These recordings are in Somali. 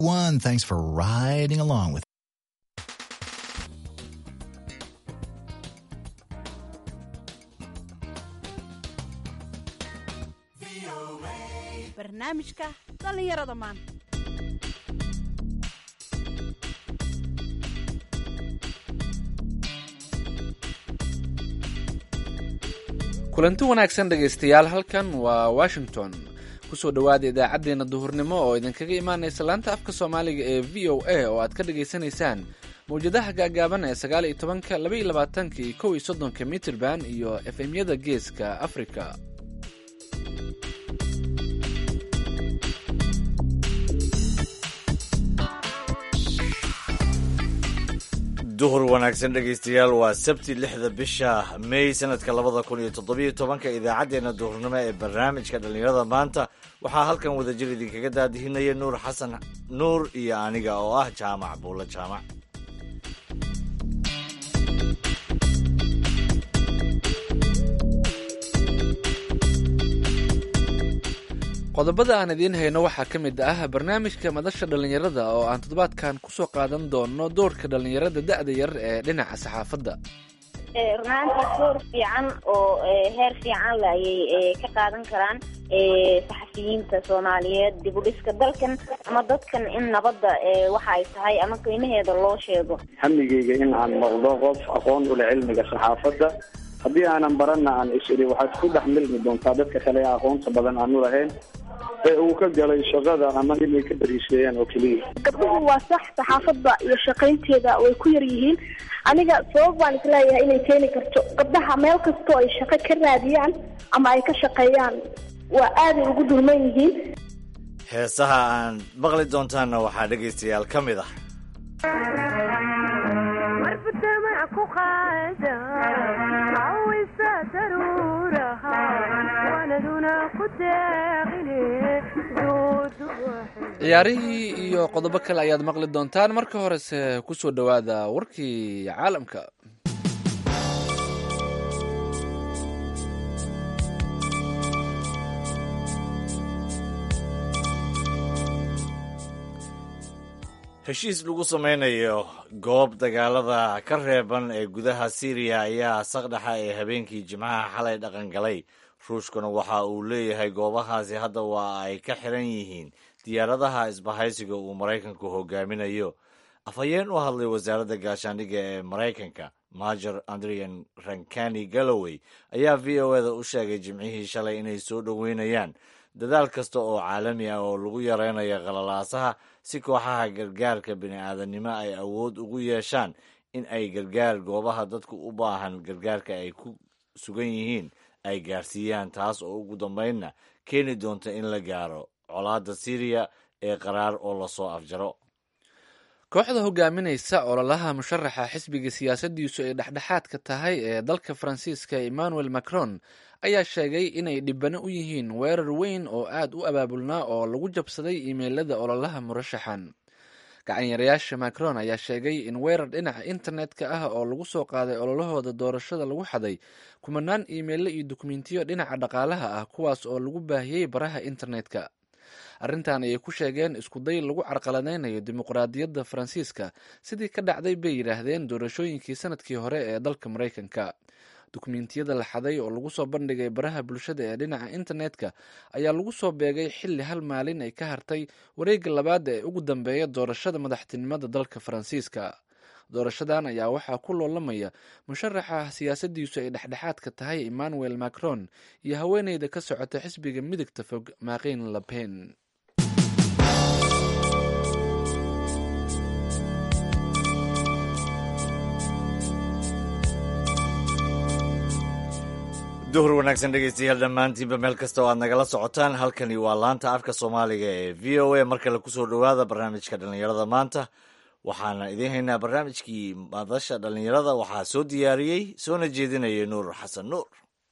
One, thanks for riding along with barnaamijka dhallinyarada maanta kulanti wanaagsan dhegaystayaal halkan waa washington kusoo dhowaada idaacaddeenna duhurnimo oo idinkaga imaanaysa laanta afka soomaaliga ee v o a oo aad ka dhagaysanaysaan mawjadaha gaagaaban ee sagaal iyo tobanka laba iyo labaatanka iyo kow iyo soddonka mitirban iyo efemyada geeska afrika duhur wanaagsan dhegaystayaal waa sabti lixda bisha may sanadka labada kun iyo toddobiyo tobanka idaacaddeenna duhurnimo ee barnaamijka dhallinyarada maanta waxaa halkan wadajir idinkaga daadihinaya nuur xasan nuur iyo aniga oo ah jaamac buulla jaamac qodobada aan idiin hayno waxaa ka mid ah barnaamijka madasha dhallinyarada oo aan toddobaadkan kusoo qaadan doono doorka dhallinyarada da-da yar ee dhinaca saxaafadda runaantii door fiican oo heer fiican la ayay ka qaadan karaan saxafiyiinta soomaaliyeed dib u dhiska dalkan ama dadkan in nabadda waxa ay tahay ama qiimaheeda loo sheego hamigeyga in aan noqdo qof aqoon ule cilmiga saxaafadda haddii aanan baranna aan is-iri waxaad ku dhex milmi doontaa dadka kale ee aqoonta badan aanu lahayn ee uu ka galay shaqada ama inay ka bariisheeyaan oo keliya gabdhuhu waa sax saxaafadda iyo shaqaynteeda way ku yar yihiin aniga sabab baan isleeyahay inay keeni karto gabdhaha meel kastoo ay shaqo ka raadiyaan ama ay ka shaqeeyaan waa aaday ugu dulman yihiin heesaha aan maqli doontaanna waxaa dhegaystayaal ka mid ah ciyaarihii iyo qodobo kale ayaad maqli doontaan marka horese kusoo dhowaada warkii caalamka heshiis lagu sameynayo goob dagaalada ka reeban ee gudaha syriya ayaa saqdhexa ee habeenkii jimcaha xalay dhaqan galay ruushkuna waxa uu leeyahay goobahaasi hadda waa ay ka xiran yihiin diyaaradaha isbahaysiga uu maraykanku hogaaminayo afhayeen u hadlay wasaaradda gaashaandhigga ee maraykanka major andrian rankani galloway ayaa v o eda u sheegay jimcihii shalay inay soo dhoweynayaan dadaal kasta oo caalami ah oo lagu yaraynayo qalalaasaha si kooxaha gargaarka bini'aadanimo ay awood ugu yeeshaan in ay gargaar goobaha dadku u baahan gargaarka ay ku sugan yihiin ay gaarsiiyaan taas oo ugu dambaynna keeni doonta in la gaaro colaadda syriya ee qaraar oo lasoo afjaro kooxda hogaaminaysa ololaha musharaxa xisbiga siyaasadiisu ay dhexdhexaadka tahay ee dalka faransiiska emmanuel macron ayaa sheegay inay dhibano u yihiin weerar weyn oo aad u abaabulnaa oo lagu jabsaday iimeylada ololaha murashaxan gacanyarayaasha macron ayaa sheegay in weerar dhinaca internetka ah oo lagu soo qaaday ololahooda doorashada lagu xaday kumanaan iimeyle iyo dukumentiyo dhinaca dhaqaalaha ah kuwaas oo lagu baahiyey baraha internetka arrintan ayay ku sheegeen iskuday lagu carqaladeynayo dimuqraadiyadda faransiiska sidii ka dhacday bay yidhaahdeen doorashooyinkii sanadkii hore ee dalka maraykanka dukumentiyada la xaday oo lagu soo bandhigay baraha bulshada ee dhinaca internetka ayaa lagu soo beegay xilli hal maalin ay ka hartay wareegga labaada ee ugu dambeeya doorashada madaxtinimada dalka faransiiska doorashadan ayaa waxaa ku loolamaya musharaxa siyaasadiisu ay dhexdhexaadka tahay emmanuel macron iyo haweeneyda ka socota xisbiga midigta fog maaqin lapen duhur wanaagsan dhegaystayaal dhammaantiinba meel kasta oo aad nagala socotaan halkani waa laanta afka soomaaliga ee v o a mar kale kusoo dhowaada barnaamijka dhallinyarada maanta waxaana idiin haynaa barnaamijkii madasha dhallinyarada waxaa soo diyaariyey soona jeedinaya nuur xasan nuur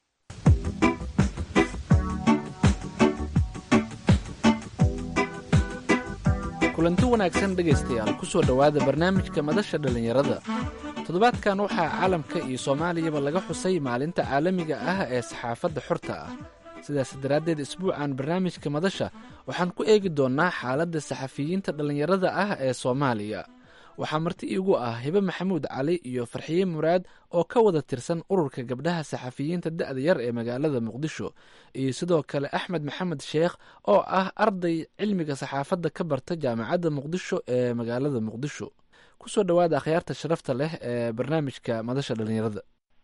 kulanti wanaagsan dhegaystayaal kusoo dhowaada barnaamijka madasha dhallinyarada toddobaadkan waxaa caalamka iyo soomaaliyaba laga xusay maalinta caalamiga ah ee saxaafadda xorta ah sidaas daraaddeed isbuucan barnaamijka madasha waxaan ku eegi doonnaa xaaladda saxafiyiinta dhallinyarada ah ee soomaaliya waxaa marti iigu ah hibe maxamuud cali iyo farxiye muraad oo ka wada tirsan ururka gabdhaha saxafiyiinta da'da yar ee magaalada muqdisho iyo sidoo kale axmed maxamed sheekh oo ah arday cilmiga saxaafadda ka barta jaamacadda muqdisho ee magaalada muqdisho kusoo dhowaada akhyaarta sharafta leh ee barnaamijka madasha dhallinyarada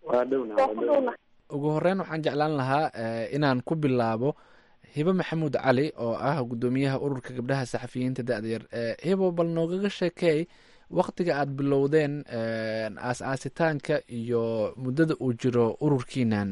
ugu horeyn waxaan jeclaan lahaa inaan ku bilaabo hibe maxamuud cali oo ah guddoomiyaha ururka gabdhaha saxafiyiinta da'da yar hibo bal noogaga sheekeey waktiga aada bilowdeen aas-aasitaanka iyo muddada uu jiro ururkiinan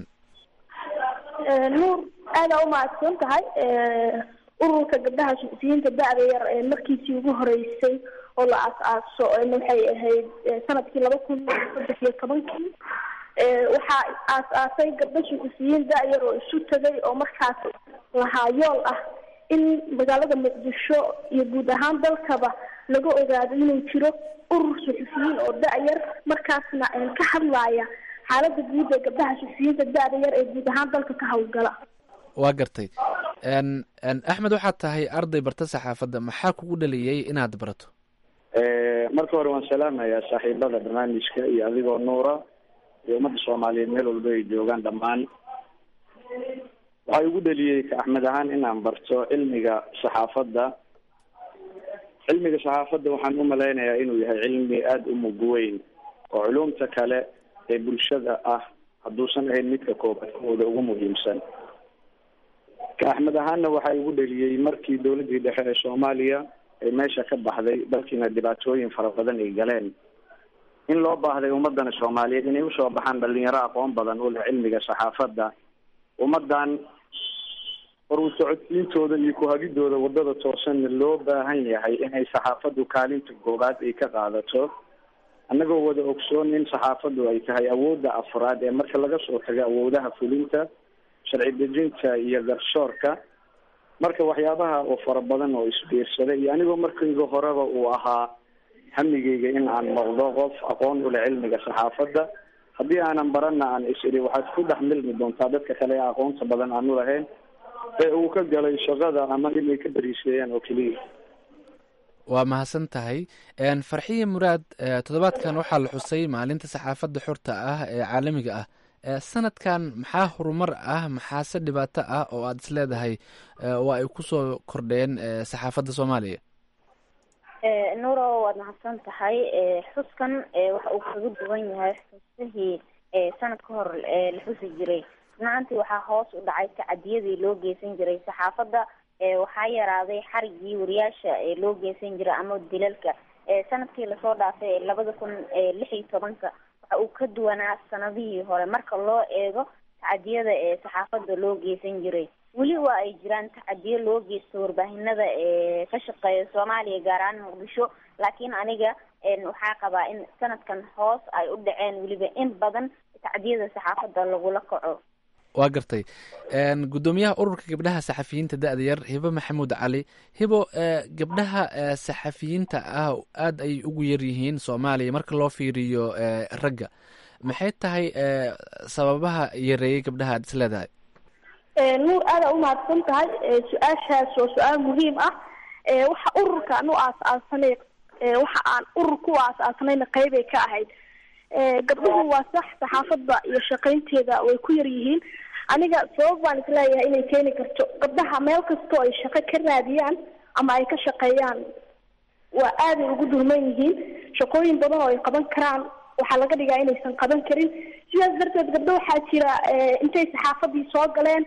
nuur aada u mahadsan tahay ururka gabdhaha saxafiyiinta da-da yar ee markiisii ugu horeysay oo la aas-aaso waxay ahayd sanadkii laba kun saddex iyo tobankii waxaa aas-aasay gabdho saxafiyiin da-yar oo isu tagay oo markaas lahaa yool ah in magaalada muqdisho iyo guud ahaan dalkaba laga ogaado inuu jiro urur suxufiyiin oo da-yar markaasna ka hadlaya xaalada guud ee gabdhaha suxufiyiinta da-da yar ee guud ahaan dalka ka howlgala waa gartay axmed waxaad tahay arday barta saxaafadda maxaa kugu dhaliyey inaad barato marka hore waan salaamayaa saaxiibada barnaamijka iyo adigoo nuura iyo ummadda soomaaliyeed meel walba ay joogaan dhammaan waxaa igu dhaliyey ka axmed ahaan inaan barto cilmiga saxaafadda cilmiga saxaafadda waxaan u malaynayaa inuu yahay cilmi aada u mug weyn oo culumta kale ee bulshada ah hadduusan ahayn midka koobaad kooda ugu muhiimsan ka axmed ahaanna waxaa igu dhaliyey markii dowladdii dhexe ee soomaaliya ay meesha ka baxday dalkiina dhibaatooyin fara badan ay galeen in loo baahday ummadana soomaaliyeed inay usoo baxaan dhalinyaro aqoon badan u leh cilmiga saxaafadda ummadan horu socodsiintooda iyo ku-hagidooda wadada toosanna loo baahan yahay inay saxaafaddu kaalinta koobaad ay ka qaadato annagoo wada ogsoon in saxaafaddu ay tahay awoodda afraad ee marka laga soo tago awoodaha fulinta sharci dejinta iyo garshoorka marka waxyaabaha oo fara badan oo isbiirsaday iyo anigoo markayga horeba uu ahaa hamigeyga in aan noqdo qof aqoon u leh cilmiga saxaafadda haddii aanan baranna aan is idhi waxaad ku dhex milmi doontaa dadka kale ee aqoonta badan aan u lahayn ee uu ka galay shaqada ama inay ka bariiseeyaan oo keliya waa mahadsan tahay farxiye muraad toddobaadkan waxaa la xusay maalinta saxaafadda xorta ah ee caalamiga ah sanadkan maxaa horumar ah maxaase dhibaato ah oo aada is leedahay waa ay kusoo kordheen saxaafadda soomaaliya nuuro waad mahadsan tahay xuskan waxa uu kaga duwan yahay xusihii sanad ka hor la xusi jiray runaantii waxaa hoos u dhacay tacadiyadii loo geysan jiray saxaafadda waxaa yaraaday xarigii wariyaasha loo geysan jiray ama dilalka sanadkii lasoo dhaafay labada kun lix iyo tobanka waxa uu ka duwanaa sanadihii hore marka loo eego tacadiyada ee saxaafadda loo geysan jiray weli waa ay jiraan tacadiyo loo geysto warbaahinada ee ka shaqeeya soomaaliya gaar ahaan muqdisho laakiin aniga waxaa qabaa in sanadkan hoos ay u dhaceen weliba in badan tacdiyada saxaafadda lagula kaco waa gartay guddoomiyaha ururka gabdhaha saxafiyiinta da-da yar hibo maxamuud cali hibo gabdhaha saxafiyiinta ah aada ay ugu yar yihiin soomaaliya marka loo fiiriyo ragga maxay tahay sababaha yareeyay gabdhaha aad is leedahay nuur aada u mahadsan tahay su-aashaas waa su-aal muhiim ah waxa ururkaan u aas-aasanay waxa aan ururka u aas-aasanayna qeybay ka ahayd gabdhuhu waa sax saxaafadda iyo shaqaynteeda way ku yar yihiin aniga sabab baan isleeyahay inay keeni karto gabdhaha meel kastoo ay shaqo ka raadiyaan ama ay ka shaqeeyaan waa aaday ugu dulman yihiin shaqooyin badan oo ay qaban karaan waxaa laga dhigaa inaysan qaban karin sidaas darteed gabdho waxaa jira intay saxaafadii soo galeen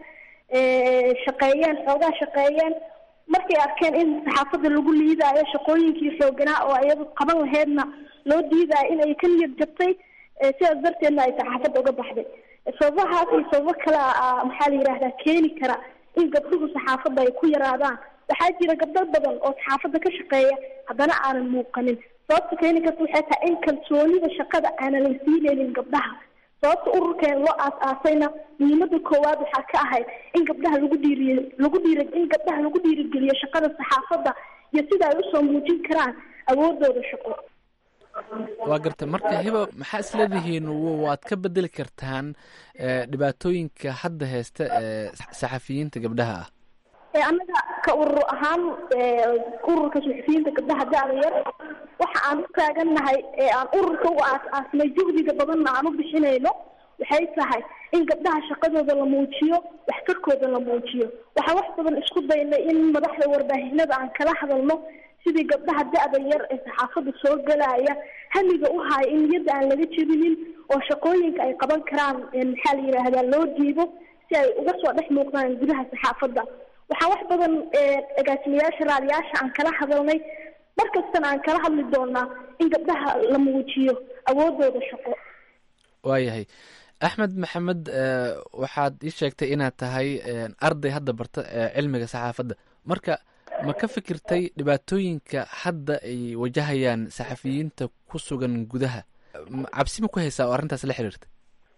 shaqeeyeen xoogaa shaqeeyeen markay arkeen in saxaafadda lagu liidaayo shaqooyinkii xooganaa oo iyadu qaban laheydna loo diidaayo in ay ka niyad jabtay sidaas darteedna ay saxaafadda uga baxday sababahaas iyo sababo kale maxaa la yidhahdaa keeni kara in gabdhuhu saxaafadda ay ku yaraadaan waxaa jira gabdho badan oo saxaafadda ka shaqeeya haddana aanan muuqanin sababta keeni karta waxay tahay in kalsoonida shaqada aanan la siinaynin gabdhaha sababta ururkeen loo aas-aasayna muhiimada koowaad waxaa ka ahayd in gabdhaha lagu dhiiriy lagu dhiiri in gabdhaha lagu dhiirigeliyo shaqada saxaafadda iyo sida ay usoo muujin karaan awoodooda shaqo waa garta marka hiba maxaa isleedihiin w- waad ka bedeli kartaan eh, dhibaatooyinka hadda haysta ee saxafiyiinta gabdhaha ah ee annaga ka urur ahaan ee, ururka suxufiyiinta gabdhaha da-da yar waxa aan u taagannahay ee aan ururka u aas-aasnay juhdiga badanna aan u bixinayno waxay tahay in gabdhaha shaqadooda la muujiyo waxtarkooda la muujiyo waxaan wax badan isku daynay in madaxda warbaahinada aan kala hadalno sidii gabdhaha da-da yar ee saxaafadda soo galaya hamiga u haya in niyadda aan laga jebinin oo shaqooyinka ay qaban karaan ee maxaa la yidhaahdaa loo diibo si ay uga soo dhex muuqdaan gudaha saxaafadda waxaa wax badan ee agaasimayaasha raadiyaasha aan kala hadalnay mar kastana aan kala hadli doonaa in gabdhaha la muujiyo awoodooda shaqo waayahay axmed maxamed eh, waxaad ii sheegtay inaad tahay eh, arday hadda barta eh, cilmiga saxaafadda marka ma ka fikirtay dhibaatooyinka hadda ay wajahayaan saxafiyiinta ku sugan gudaha M- cabsi ma ku haysaa oo arrintaas la xiriirta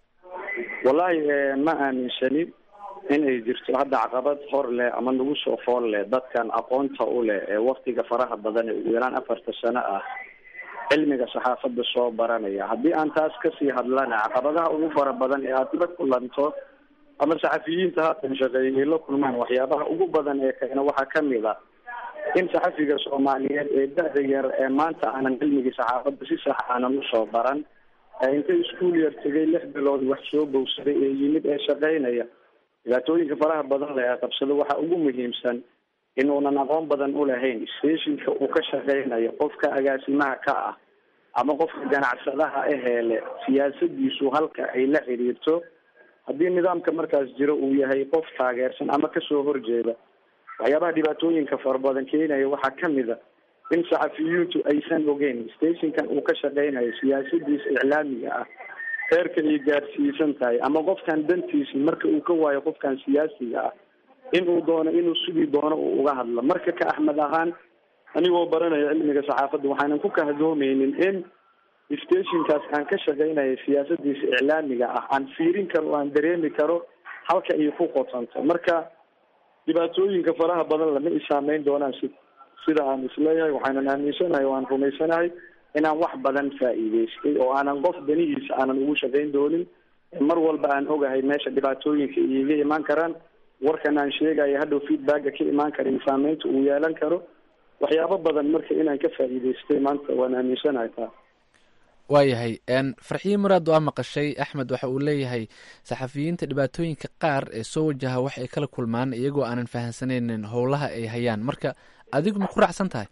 wallaahi eh, ma aaminsani inay jirto hadda caqabad hor leh ama nagu soo fool leh dadkan aqoonta u leh ee waktiga faraha badan ee ugu yaraan afarta sano ah cilmiga saxaafadda soo baranaya haddii aan taas kasii hadlana caqabadaha ugu fara badan ee aad la kulanto ama saxafiyiinta haatan shaqeeyay ay la kulmaan waxyaabaha ugu badan ee keena waxaa kamid a in saxafiga soomaaliyeed ee da-da yar ee maanta aanan cilmigii saxaafadda si sax aanan usoo baran ee inta iskuul yar tegay lix bilood wax soo bowsaday ee yimid ee shaqeynaya dhibaatooyinka faraha badan leh ee qabsada waxaa ugu muhiimsan inuunan aqoon badan ulahayn stationka uu ka shaqeynayo qofka agaasimaha ka ah ama qofka ganacsadaha aheele siyaasadiisu halka ay la xiriirto haddii nidaamka markaas jiro uu yahay qof taageersan ama kasoo horjeeda waxyaabaha dhibaatooyinka fara badan keenaya waxaa kamid a in saxafiyiintu aysan ogeyn stationkan uu ka shaqeynayo siyaasadiisa iclaamiga ah heerka ay gaarsiisan tahay ama qofkan dantiisi marka uu ka waayo qofkan siyaasiga ah inuu doono inuu sidii doono uu uga hadlo marka ka axmed ahaan anigoo baranaya cilmiga saxaafadda waxaanan ku kahdoomeynin in stationkaas aan ka shaqeynayo siyaasadiisa iclaamiga ah aan fiirin karo o aan dareemi karo halka ay ku qotanto marka dhibaatooyinka faraha badan lama i saameyn doonaan si sida aan isleeyahay waxaanan aaminsanahay o aan rumaysanahay inaan wax badan faa'iideystay oo aanan qof danihiisa aanan ugu shaqeyn doonin mar walba aan ogahay meesha dhibaatooyinka iiga imaan karaan warkan aan sheegayo hadhow feedbacka ka imaan kara iyo saameynta uu yeelan karo waxyaabo badan marka inaan ka faa'iideystay maanta waan aaminsanahay taa waayahay n farxiye muraad waa maqashay axmed waxa uu leeyahay saxafiyiinta dhibaatooyinka qaar ee soo wajaha wax ay kala kulmaan iyagoo aanan fahamsanaynin howlaha ay hayaan marka adigu ma ku raacsan tahay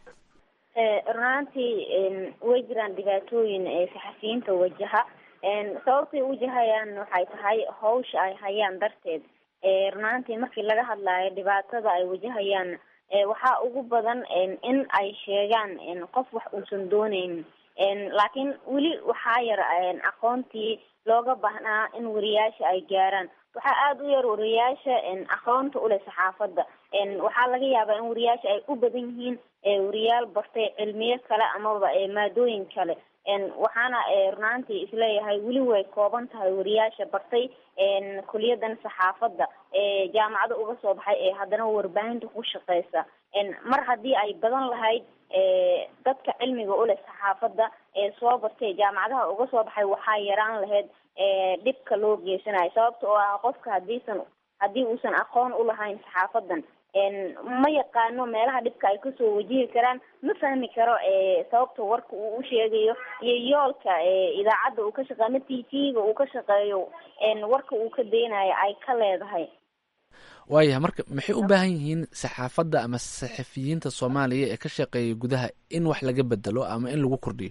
runaantii way jiraan dhibaatooyin ee saxafiyiinta wajaha sababtay wajahayaan waxay tahay hawsha ay hayaan darteed runaantii markii laga hadlayo dhibaatada ay wajahayaan waxaa ugu badan in ay sheegaan qof wax uusan dooneynin laakiin weli waxaa yar aqoontii looga baahnaa in wariyaasha ay gaaraan waxaa aada u yar wariyaasha aqoonta uleh saxaafadda waxaa laga yaabaa in wariyaasha ay u badan yihiin wariyaal bartay cilmiyo kale amaba maadooyin kale waxaana runaantii isleeyahay weli way kooban tahay wariyaasha bartay kuliyadan saxaafadda jaamacada uga soo baxay ee haddana warbaahinta ku shaqeysa mar haddii ay badan lahayd dadka cilmiga uleh saxaafadda ee soo bartay jaamacadaha uga soo baxay waxaa yaraan lahayd dhibka loo geysanayo sababta oo ah qofka hadiisan haddii uusan aqoon ulahayn saxaafadan ma yaqaano meelaha dhibka ay kasoo wajihi karaan ma fahmi karo sababta warka uu usheegayo iyo yoolka idaacadda uu ka shaqeeyo ama t v-ga uu ka shaqeeyo warka uu ka deynayo ay ka leedahay waayahay marka maxay u baahan yihiin saxaafadda ama saxafiyiinta soomaaliya ee ka shaqeeya gudaha in wax laga bedelo ama in lagu kordhiyo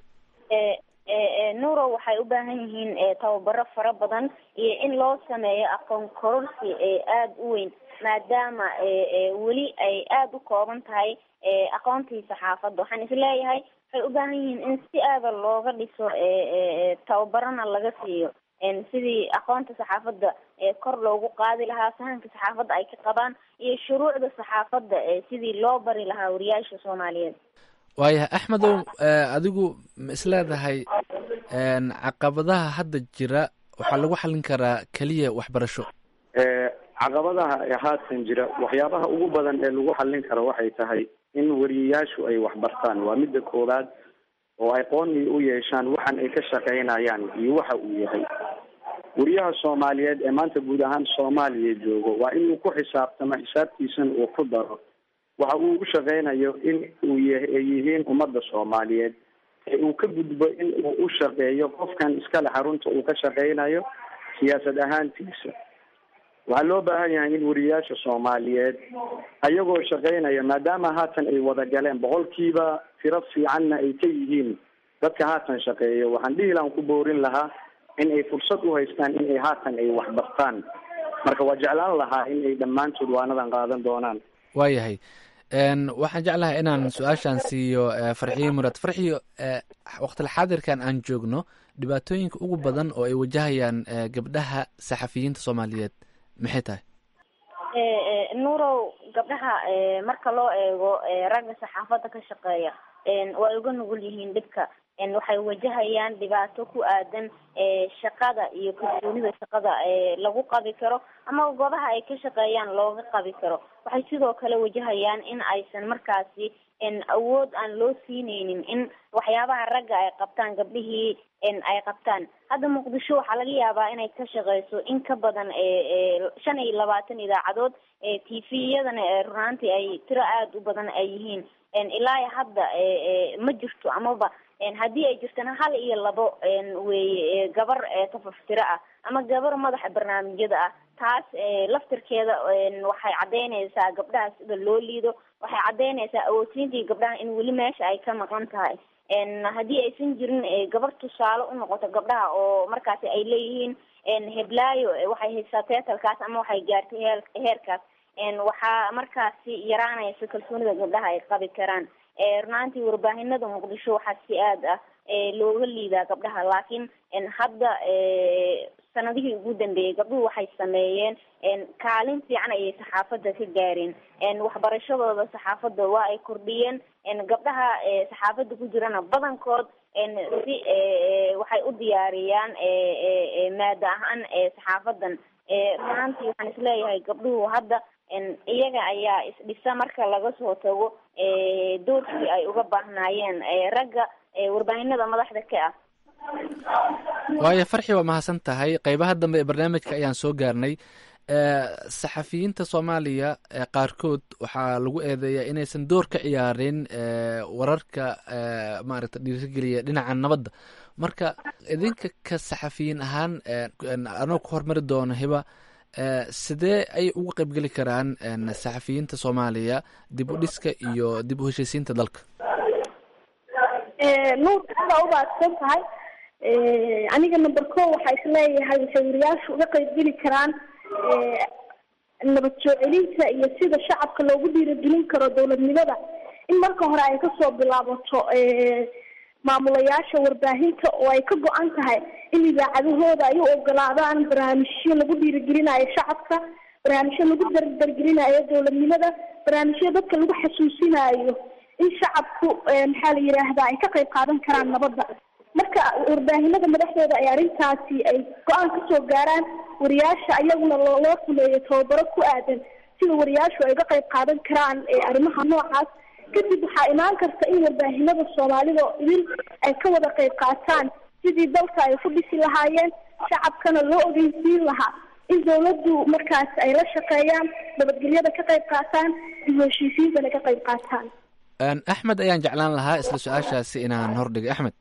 nuro waxay u baahan yihiin tababaro fara badan iyo in loo sameeyo aqoon kororsi aada u weyn maadaama weli ay aada u kooban tahay aqoontii saxaafadda waxaan isleeyahay waxay u baahan yihiin in si aada looga dhiso tababarana laga siiyo sidii aqoonta saxaafadda kor loogu qaadi lahaa fahamka saxaafadda ay ka qabaan iyo shuruucda saxaafadda sidii loo bari lahaa wariyaasha soomaaliyeed waayahay axmedow adigu ma isleedahay caqabadaha hadda jira waxaa lagu xallin karaa keliya waxbarasho caqabadaha ee haatan jira waxyaabaha ugu badan ee lagu xallin karo waxay tahay in wariyayaashu ay waxbartaan waa midda koowaad oo ay qooni u yeeshaan waxan ay ka shaqaynayaan iyo waxa uu yahay wariyaha soomaaliyeed ee maanta guud ahaan soomaaliya joogo waa inuu ku xisaabtamo xisaabtiisana uu ku daro waxa uu u shaqaynayo in uu ay yihiin ummadda soomaaliyeed ee uu ka gudbo in uu u shaqeeyo qofkan iskale xarunta uu ka shaqaynayo siyaasad ahaantiisa waxaa loo baahan yahay in wariyayaasha soomaaliyeed ayagoo shaqaynaya maadaama haatan ay wada galeen boqolkiiba tiro fiicanna ay ka yihiin dadka haatan shaqeeya waxaan dhihilaan ku boorin lahaa in ay fursad u haystaan in ay haatan ay waxbartaan marka waa jeclaan lahaa in ay dhammaantood waanadan qaadan doonaan waayahay waxaan jeclahay inaan su-aashaan siiyo farxiyo murad farxiyo waqtil xaadirkan aan joogno dhibaatooyinka ugu badan oo ay wajahayaan gabdhaha saxafiyiinta soomaaliyeed maxay tahay nuurow gabdhaha marka loo eego ragga saxaafadda ka shaqeeya way uga nugul yihiin dhibka waxay wajahayaan dhibaato ku aadan shaqada iyo kalsoonida shaqada lagu qabi karo ama goobaha ay ka shaqeeyaan looga qabi karo waxay sidoo kale wajahayaan in aysan markaasi awood aan loo siineynin in waxyaabaha ragga ay qabtaan gabdhihii ay qabtaan hadda muqdisho waxaa laga yaabaa inay ka shaqeyso in ka badan shan iyo labaatan idaacadood t v-yadana runaantii ay tiro aada u badan ay yihiin ilaa hadda ma jirto amaba haddii ay jirtana hal iyo labo weye gabar tafaftiro ah ama gabar madaxa barnaamijyada ah taas laftirkeeda waxay caddeynaysaa gabdhaha sida loo liido waxay caddeynaysaa awoodsiintii gabdhaha in weli meesha ay ka maqan tahay haddii aysan jirin gabar tusaale unoqoto gabdhaha oo markaasi ay leeyihiin heblaayo waxay haysaa teetalkaas ama waxay gaartay heel heerkaas waxaa markaasi yaraanaysa kalsoonida gabdhaha ay qabi karaan runaantii warbaahinada muqdisho waxaa si aad ah looga liidaa gabdhaha laakiin hadda sanadihii ugu dambeeyey gabdhuhu waxay sameeyeen kaalin fiican ayay saxaafadda ka gaareen waxbarashadooda saxaafadda waa ay kordhiyeen gabdhaha saxaafadda ku jirana badankood si waxay u diyaariyaan maada ahaan saxaafadan runaantii waxaan isleeyahay gabdhuhu hadda iyaga ayaa isdhisa marka laga soo tago doorkii ay uga baahnaayeen ragga warbaahinada madaxda ka ah waayo farxi waa mahadsan tahay qeybaha dambe ee barnaamijka ayaan soo gaarnay saxafiyiinta soomaaliya qaarkood waxaa lagu eedeeyaa inaysan door ka ciyaarin wararka maaragta dhiirigeliya dhinaca nabadda marka idinka ka saxafiyiin ahaan anoo ku hormari doono hiba sidee ay uga qaybgeli karaan saxafiyiinta soomaaliya dib u dhiska iyo dib u heshiisiinta dalka nuur aada u baadsan tahay aniga number ko waxaa isleeyahay waxay wariyaashu uga qaybgeli karaan nabad soo celinta iyo sida shacabka loogu dhiiragelin karo dowladnimada in marka hore ay kasoo bilaabato maamulayaasha warbaahinta oo ay ka go-an tahay in idaacadahooda ay u ogolaadaan barnaamijyo lagu dhiirigelinayo shacabka barnaamijyo lagu dardargelinayo dowladnimada barnaamijyo dadka lagu xasuusinayo in shacabku maxaa la yidhaahdaa ay ka qayb qaadan karaan nabadda marka warbaahinada madaxdooda ay arrintaasi ay go-aan kasoo gaaraan wariyaasha ayaguna loo sameeyo tababaro ku aadan sida wariyaashu ay uga qayb qaadan karaan arrimaha noocaas kadib waxaa imaan karta in warbaahinada soomaalida idin ay ka wada qayb qaataan sidii dalka ay ku dhisi lahaayeen shacabkana loo ogeysiin lahaa in dawladdu markaas ay la shaqeeyaan nabadgelyada ka qayb qaataan iyo heshiisiintana ka qayb qaataan axmed ayaan jeclaan lahaa isla su-aashaasi inaan hordhigo axmed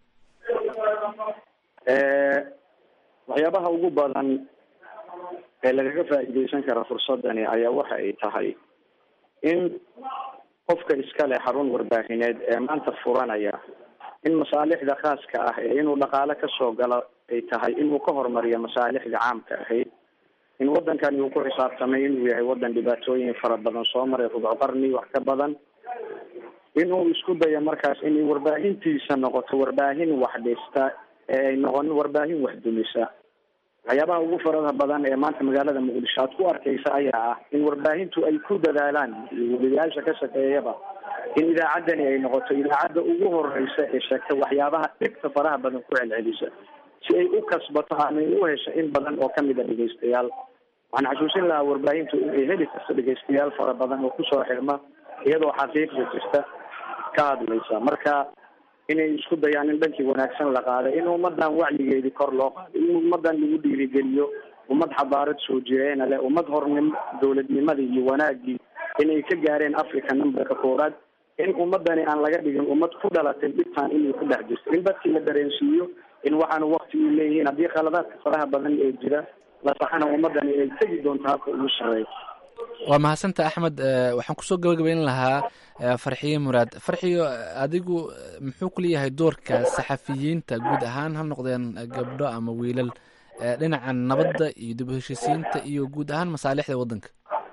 waxyaabaha ugu badan ee lagaga faa'iideysan kara fursadani ayaa waxa ay tahay in qofka iskale xarun warbaahineed ee maanta furanaya in masaalixda khaaska ah ee inuu dhaqaale kasoo galo ay tahay inuu ka horumariyo masaalixda caamka ahayd in waddankani uu ku xisaabtamay inuu yahay waddan dhibaatooyin fara badan soo maray rubuc qarni wax ka badan inuu isku dayo markaas inay warbaahintiisa noqoto warbaahin wax dhista ee ay noqon warbaahin wax dumisa waxyaabaha ugu farada badan ee maanta magaalada muqdisho aad ku arkaysa ayaa ah in warbaahintu ay ku dadaalaan weliyaasha ka shaqeeyaba in idaacaddani ay noqoto idaacadda ugu horeysa ee sheegta waxyaabaha dhibta faraha badan ku celcelisa si ay u kasbato ama ay u hesho in badan oo kamid a dhegeystayaal waxaan xasuusin lahaa warbaahintu inay heli karto dhegeystayaal fara badan oo kusoo xirma iyadoo xaqiiqda jirta ka hadlaysa marka inay isku dayaan in dhankii wanaagsan la qaaday in ummadan wacyigeedii kor loo qaado in ummadan lagu dhiirigeliyo ummad xabaarad soo jireena leh ummad hornim dowladnimadii iyo wanaagii inay ka gaareen africa numberka koowaad in ummadani aan laga dhigin ummad ku dhalatay dhibtaan inay ku dhex jirto in dadkii la dareensiiyo in waxaanu wakti u leeyihiin haddii khaladaadka faraha badan ee jira la saxana ummadani ay tegi doonto habka ugu shareeyo waa mahadsanta axmed waxaan kusoo gabagabayn lahaa farxiye muraad farxiyo adigu muxuu ku leeyahay doorka saxafiyiinta guud ahaan ha noqdeen gabdho ama wiilal dhinaca nabadda iyo dib u heshisiinta iyo guud ahaan masaalixda waddanka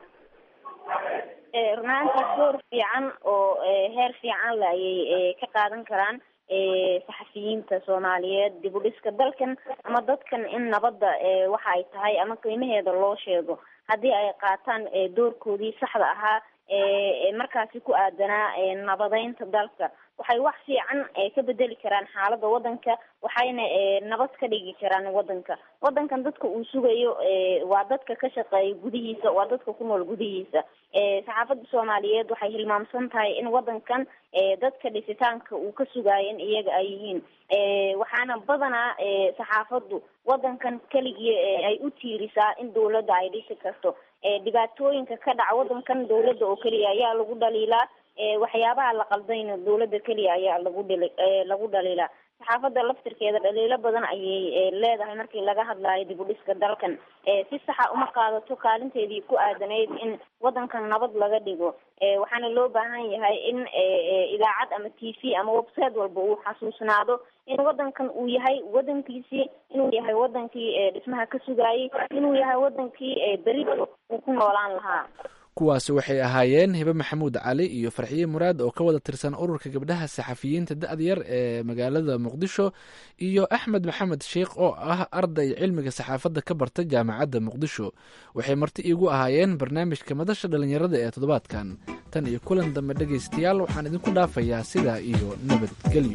runaantii door fiican oo heer fiican la ayay ka qaadan karaan saxafiyiinta soomaaliyeed dib u dhiska dalkan ama dadkan in nabadda waxa ay tahay ama qiimaheeda loo sheego haddii ay qaataan doorkoodii saxda ahaa markaasi ku aadanaa nabadeynta dalka waxay wax fiican ka bedeli karaan xaaladda waddanka waxayna nabad ka dhigi karaan waddanka waddankan dadka uu sugayo waa dadka ka shaqeeya gudihiisa waa dadka ku nool gudihiisa saxaafadda soomaaliyeed waxay hilmaamsan tahay in waddankan dadka dhisitaanka uu ka sugayo in iyaga ay yihiin waxaana badanaa saxaafaddu waddankan keligii ay u tiirisaa in dawladda ay dhisi karto dhibaatooyinka ka dhaca waddankan dawladda oo keliya ayaa lagu dhaliilaa waxyaabaha la qaldayna dawladda keliya ayaa lagu dhali lagu dhaliilaa saxaafadda laftirkeeda dhaliilo badan ayay leedahay markii laga hadlaayo dib u dhiska dalkan si saxa uma qaadato kaalinteedii ku aadanayd in waddankan nabad laga dhigo waxaana loo baahan yahay in idaacad ama t v ama website walba uu xasuusnaado in waddankan uu yahay waddankiisii inuu yahay waddankii dhismaha ka sugaayay inuu yahay waddankii berito uu ku noolaan lahaa kuwaasi waxay ahaayeen hibe maxamuud cali iyo farxiye muraad oo ka wada tirsan ururka gabdhaha saxafiyiinta da-da yar ee magaalada muqdisho iyo axmed maxamed sheikh oo ah arday cilmiga saxaafadda ka barta jaamacadda muqdisho waxay marti iigu ahaayeen barnaamijka madasha dhallinyarada ee toddobaadkan tan iyo kulan dambe dhegaystayaal waxaan idinku dhaafayaa sidaa iyo nabadgelyo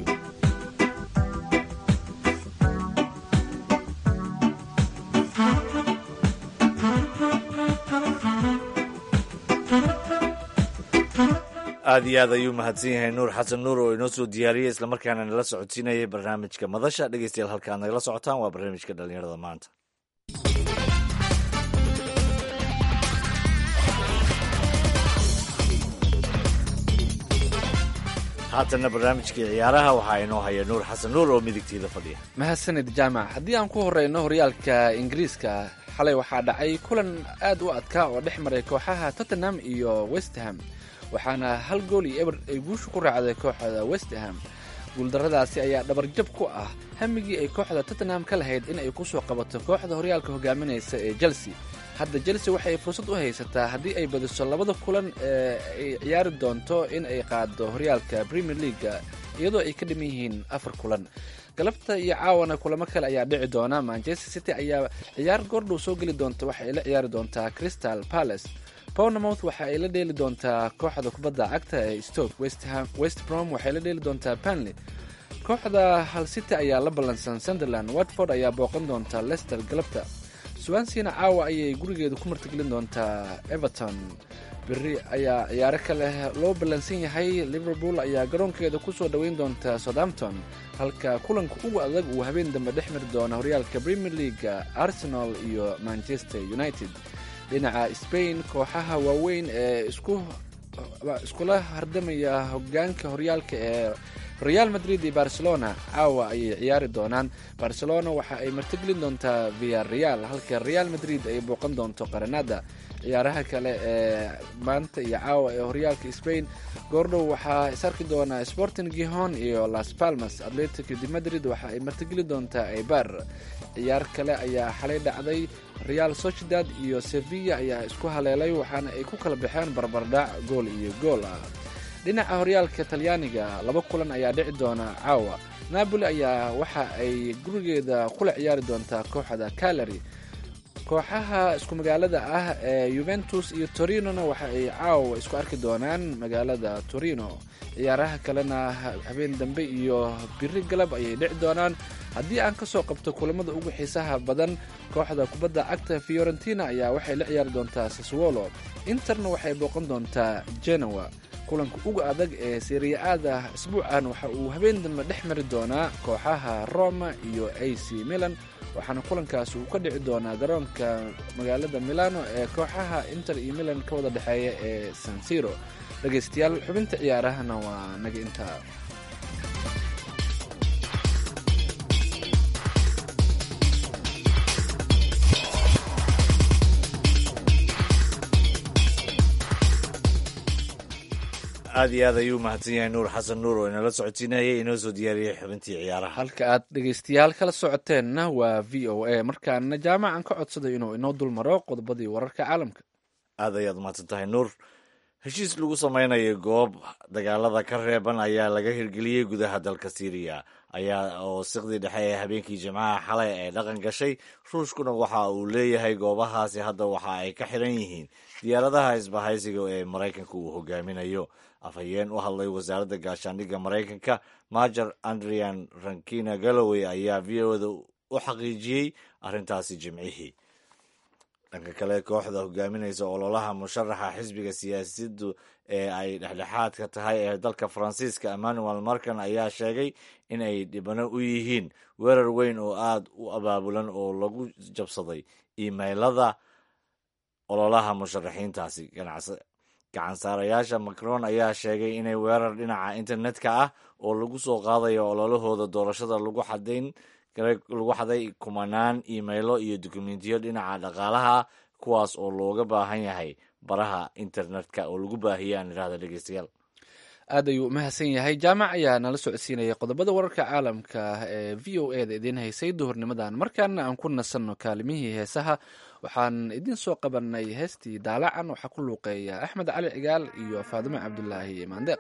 aada iyo aad ayuu mahadsan yahay nuur xasan nuur oo inoo soo diyaariyey islamarkaana nala socodsiinayay barnaamijka madasha dhegeystayaal halkaad nagala socotaan waa barnaamijka dhallinyarada maanta haatanna barnaamijkii ciyaaraha waxaa inoo haya nuur xasan nuur oo midigtiida fadhiya mahadsanid jaamac haddii aan ku horeyno horyaalka ingiriiska xalay waxaa dhacay kulan aad u adkaa oo dhex maray kooxaha tottenham iyo westham waxaana hal gool iyo eber ay guusha ku raacday kooxda westham guuldarradaasi ayaa dhabarjab ku ah hamigii ay kooxda tottenham ka lahayd in ay kusoo qabato kooxda horyaalka hogaaminaysa ee chelsea hadda chelsea waxay fursad u haysataa haddii ay badiso labada kulan ee ay ciyaari doonto in ay qaado horyaalka premier leaga iyadoo ay ka dhiman yihiin afar kulan galabta iyo caawana kulamo kale ayaa dhici doona manchester city ayaa ciyaar goordhow soo geli doonta waxa ay la ciyaari doontaa crystal palace bournemouth waxa ay la dheeli doontaa kooxda kubadda cagta ee stoke west brom waxay la dheeli doontaa panley kooxda hal city ayaa la ballansan sunderland watford ayaa booqan doonta leicester galabta swansina caawa ayay gurigeeda ku martigelin doontaa everton beri ayaa ciyaaro kale loo ballansan yahay liverpool ayaa garoonkeeda kusoo dhoweyn doonta southampton halka kulanka ugu adag uu habeen dambe dhex mari doona horyaalka premier leaga arsenal iyo manchester united dhinaca spain kooxaha waaweyn ee isku iskula hardamaya hogaanka horyaalka ee real madrid iyo barcelona caawa ayay ciyaari doonaan barcelona waxa ay martigelin doontaa via real halka real madrid ay booqan doonto qaranada ciyaaraha kale ee maanta iyo caawa ee horyaalka spain goordhow waxaa is arki doonaa sporting gihon iyo las palmas atletic de madrid waxa ay martigeli doontaa eibar ciyaar kale ayaa xalay dhacday real sociedad iyo sevilla ayaa isku haleelay waxaana ay ku kala baxeen barbardhac gool iyo gool ah dhinaca horyaalka talyaaniga laba kulan ayaa dhici doona caawa napoli ayaa waxa ay gurigeeda kula ciyaari doontaa kooxda calary kooxaha isku magaalada ah ee yuventus iyo torinona waxa ay caawa isku arki doonaan magaalada torino ciyaaraha kalena habeen dambe iyo biri galab ayay dhici doonaan haddii aan kasoo qabto kulamada ugu xiisaha badan kooxda kubadda cagta fiorentina ayaa waxay la ciyaari doontaa saswolo interna waxay booqan doontaa genoa kulanka uga adag ee seriya-aada isbuucan waxa uu habeen dambe dhex mari doonaa kooxaha roma iyo a c milan waxaana kulankaas uu ka dhici doonaa garoonka magaalada milano ee kooxaha inter iyo milan ka wada dhexeeya ee sansiro dhegaystayaal xubinta ciyaarahana waa naga intaa aad iyo aad ayuu mahadsan yahay nuur xasan nuur oo inala socodsiinayay inoo soo diyaariyey xubintii ciyaaraha halka aad dhegaystayaal kala socoteenna waa v o a markaana jaamacan ka codsaday inuu inoo dulmaro qodobadii wararka caalamka aad ayaad mahadsan tahay nuur heshiis lagu samaynayo goob dagaalada ka reeban ayaa laga hirgeliyey gudaha dalka syriya ayaa oo siqdii dhexe ee habeenkii jimcaha xalay ay dhaqan gashay ruushkuna waxa uu leeyahay goobahaasi hadda waxa ay ka xiran yihiin diyaaradaha isbahaysiga ee maraykanka uu hogaaminayo afhayeen u hadlay wasaaradda gaashaandhigga maraykanka majer andrian rankina galloway ayaa v o da u xaqiijiyey arrintaasi jimcihii dhanka kale kooxda hogaaminaysa ololaha musharaxa xisbiga siyaasaddu ee ay dhexdhexaadka tahay ee dalka faransiiska emmanuel markan ayaa sheegay in ay dhibano u yihiin weerar weyn oo aad u abaabulan oo lagu jabsaday imailada ololaha musharaxiintaasi gacansaarayaasha macron ayaa sheegay inay weerar dhinaca internetka ah oo lagu soo qaadayo ololahooda doorashada lagu xadayn lagu xaday kumanaan imailo iyo dukumentiyo dhinaca dhaqaalaha kuwaas oo looga baahan yahay baraha internetka oo lagu baahiya aan idhahda dhegeystayaal aad ayuu umahadsan yahay jaamac ayaa nala socodsiinaya qodobada wararka caalamka ee v o e da idiin haysay duhurnimadan markaana aan ku nasanno kaalimihii heesaha waxaan idiin soo qabanay heestii daalacan waxaa ku luuqeeya axmed cali cigaal iyo faadimo cabdulaahi maandeeq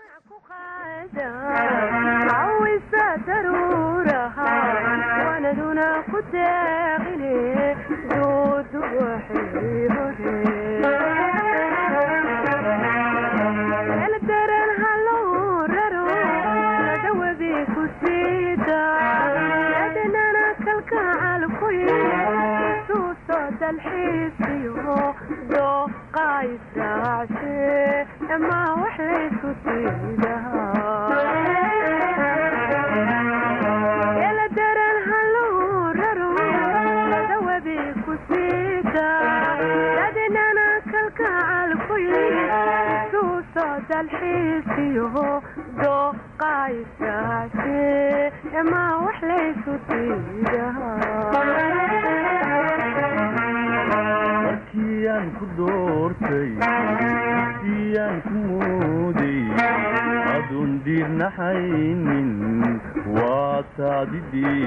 markiyaan ku doortay siyaan ku mooday adun diirnaxaynin waa taadi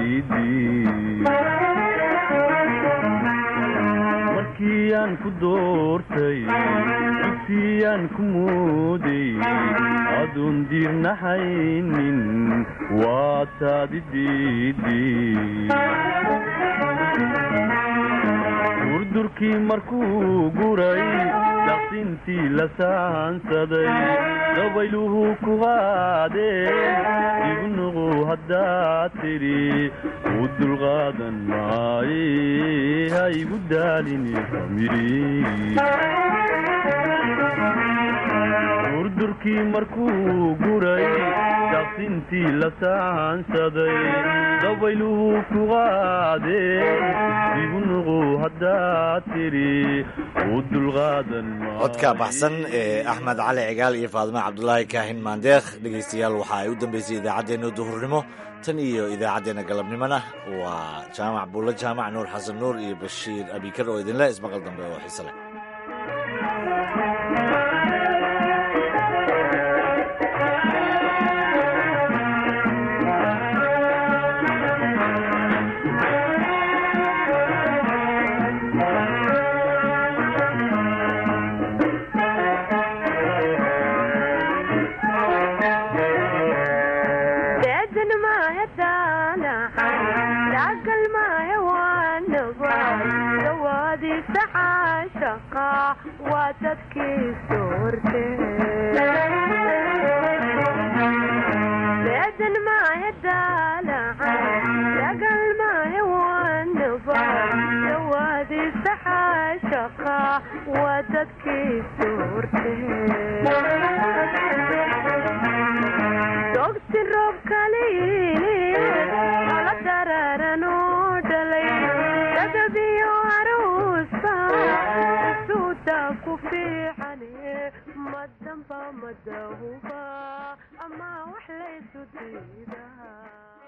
markiyaan ku doortay dugsiyaan ku mooday adun diirnaxaynin waa taadi durdurkii markuu guray daqsintii la saansaday dabayluhu ku qaadeen igu nuqu haddaad tidhi u dulqaadan maaye ha igu daalini durdurkii markuu guray daqsintii la saansaday dabayluhu ku qaadeen igu nuqu haddaad tidhi u dulqaadan codka baxsan ee axmed cali cigaal iyo faadimo cabdulaahi kaahin maandeekh dhegaystayaal waxa ay u dambeysay idaacaddeenna duhurnimo tan iyo idaacaddeenna galabnimona waa jaamac buulla jaamac nuur xasan nuur iyo bashiir abikar oo idinle ismaqal dambe oo xiise leh waa dadkii suurtee madahuba ama wax laysu diidaa